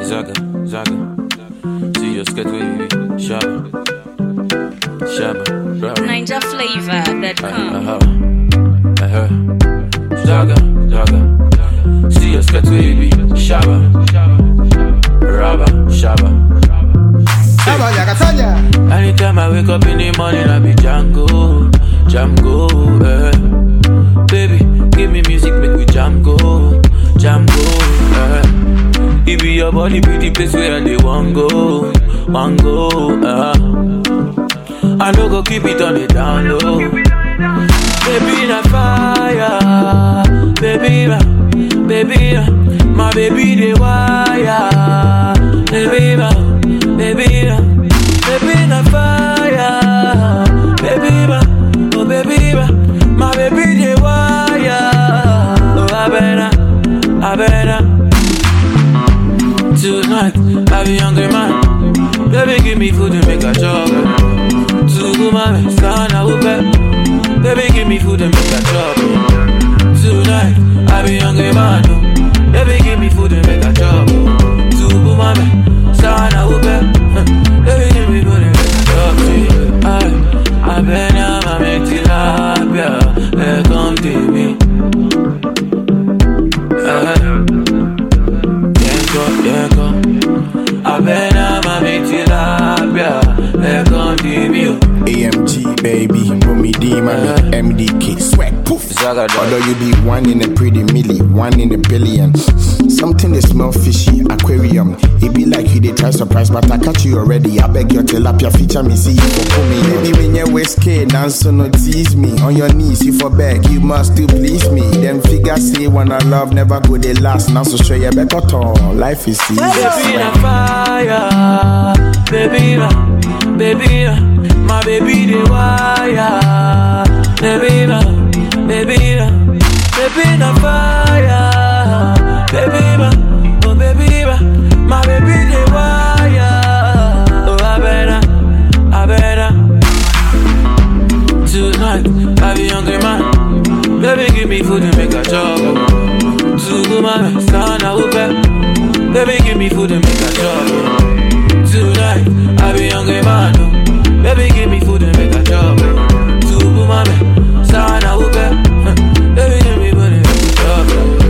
Zaga, zaga. See your skirt wavy. Shabba. Shabba. Rubber. Ninja flavor that come. Uh-huh. Uh-huh. Zaga, zaga. See your skirt wavy. Shabba. Rubber. Shabba. Shabba Yakatanya. Anytime I wake up in the morning, I be Django, Django, eh. Baby, give me music, make we jam go, jam go, eh. It be your body, be the place where they want go, want go, eh. I no go keep it on the down low. Baby, na fire, baby, ma, baby, ma, my baby, the wire, baby, ma, baby, ma, baby, na fire, baby, ma, oh, baby, ma, my baby, the wire, oh, I better, I better. Tonight, I be hungry man. Baby, give me food and make a chop. To my sana upe. Baby, give me food and make a chop. Tonight, I be hungry man. oh. Baby, give me food and make a chop. To my sana upe. Baby, give me food and make a chop. I, I been a mame tilapia. Hey, come to me. Uh, Yenko, yenko Abena mami tilapia Lekon dibio AMG baby, Bumi D, mommy, MDK, swag, poof. Zaga dog. Although you be one in a pretty milli, one in a billion. Something they smell fishy, aquarium. It be like you they try surprise, but I catch you already. I beg your tilapia feature me, see you for pull me. Baby, when you whiskey, dance so no tease me. On your knees, you for beg, you must still please me. Them figures say when I love never go they last. Now so show you back at all. Life is easy. Baby na fire Baby na Baby na My baby the wire Baby na Baby na Baby na fire Baby na Oh baby na My baby the wire Oh I better I better Tonight, I be hungry man. Baby, give me food and make a chop. To my sana upe. Baby, give me food and make a chop. Tonight, I be hungry man. oh. Baby, give me food and make a chop. To my sana upe. Baby, give me food and make a chop.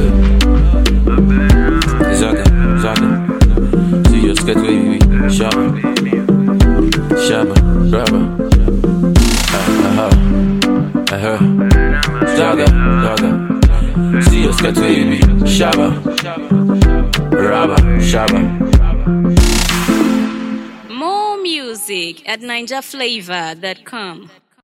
Zaga, zaga. See your skirt wavy, shabba, shabba, rubber. Uh-huh. Uh-huh. Zaga, zaga. See your skirt wavy, shabba, rubber, shabba. More music at ninjaflavor.com.